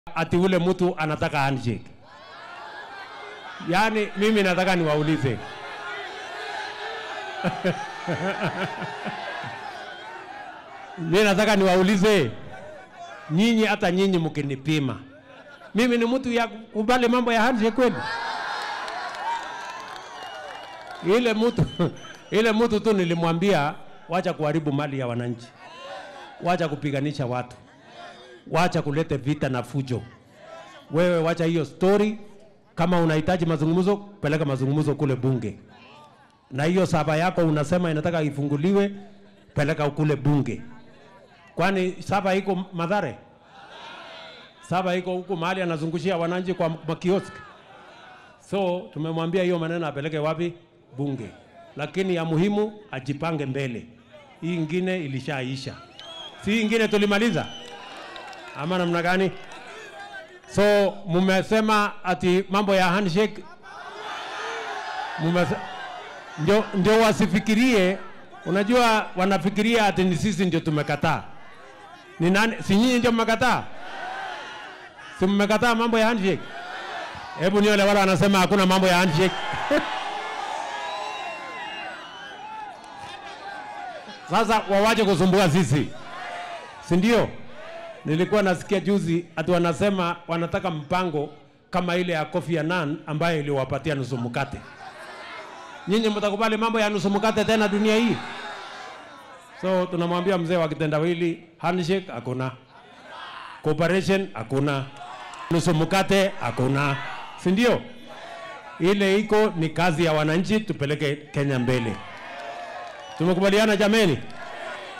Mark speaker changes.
Speaker 1: ati ule mtu anataka handshake. Yaani mimi nataka niwaulize mimi nataka niwaulize nyinyi, hata nyinyi mkinipima mimi ni mtu ya kubali mambo ya handshake kweli? Ile mtu ile mtu tu nilimwambia wacha kuharibu mali ya wananchi, wacha kupiganisha watu, wacha kulete vita na fujo. Wewe wacha hiyo story. Kama unahitaji mazungumzo, peleka mazungumzo kule bunge, na hiyo saba yako unasema inataka ifunguliwe, peleka kule bunge. Kwani saba iko Madhare? Saba iko huko mahali anazungushia wananchi kwa makioski. So tumemwambia hiyo maneno apeleke wapi? Bunge. Lakini ya muhimu ajipange mbele. Hii ingine ilishaisha, si hii ingine tulimaliza ama namna gani? So mumesema ati mambo ya handshake mumese... ndio, ndio wasifikirie. Unajua wanafikiria ati ni sisi ndio tumekataa. Ni nani? Si nyinyi ndio mmekataa? Si mmekataa mambo ya handshake? Hebu nione wale wanasema hakuna mambo ya handshake. Sasa wawache kusumbua sisi, si ndio? Nilikuwa nasikia juzi ati wanasema wanataka mpango kama ile ya Kofi Annan ambayo iliwapatia nusu mkate. Nyinyi mtakubali mambo ya nusu mkate tena dunia hii? So tunamwambia mzee wa kitendawili, handshake hakuna, cooperation hakuna, nusu mkate hakuna, si ndio? Ile iko ni kazi ya wananchi, tupeleke Kenya mbele. Tumekubaliana jameni?